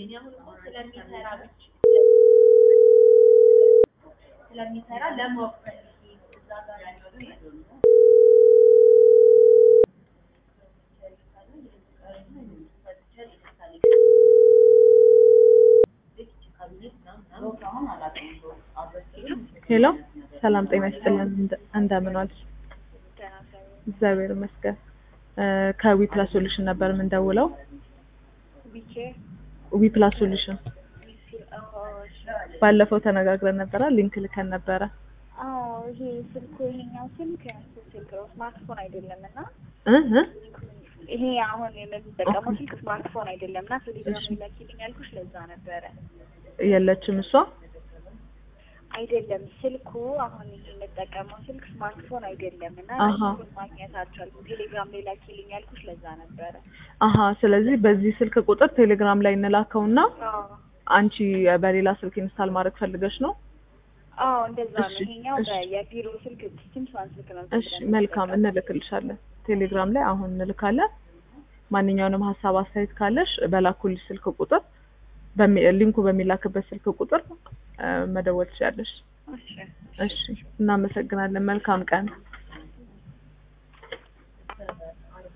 ስለሚሰራ ብቻ ስለሚሰራ ለማወቅ ፈልጌ እዛ ጋር ያለው ሄሎ ሰላም ጤና ይስጥልን። እንደ- እንደምን ዋልሽ? እግዚአብሔር ይመስገን። እ ከዊ ፕላስ ሶሉሽን ነበር የምንደውለው። ዊ ፕላስ ሶሉሽን ባለፈው ተነጋግረን ነበረ፣ ሊንክ ልከን ነበረ። አዎ ይሄ ስልኩ ይሄኛው ስልክ ያንሱ ስልክ ነው፣ ስማርትፎን አይደለም እና እ እ ይሄ አሁን የምንጠቀመው ስልክ ስማርትፎን አይደለም እና ቴሌግራም እሺ። ላኪልኝ ያልኩሽ ለዛ ነበረ። የለችም እሷ። አይደለም ስልኩ አሁን ይሄ የምንጠቀመው ስልክ ስማርትፎን አይደለም እና አሃ። ስልኩን ማግኘት አልቻልኩም። ቴሌግራም ላይ ላኪልኝ ያልኩሽ ለዛ ነበረ። አሀ ስለዚህ በዚህ ስልክ ቁጥር ቴሌግራም ላይ እንላከውና አዎ አንቺ በሌላ ስልክ ኢንስታል ማድረግ ፈልገሽ ነው? አዎ እንደዛ ነው። እሺ፣ ይሄኛው እሺ። በ- የቢሮ ስልክ ሲምሳን ስልክ ነው። እሺ መልካም እንልክልሻለን። ቴሌግራም ላይ አሁን እንልካለን። ማንኛውንም ሀሳብ አስተያየት ካለሽ በላኩልሽ ስልክ ቁጥር በሚ- ሊንኩ በሚላክበት ስልክ ቁጥር እ መደወል ትችያለሽ። እሺ እሺ እናመሰግናለን። መልካም ቀን።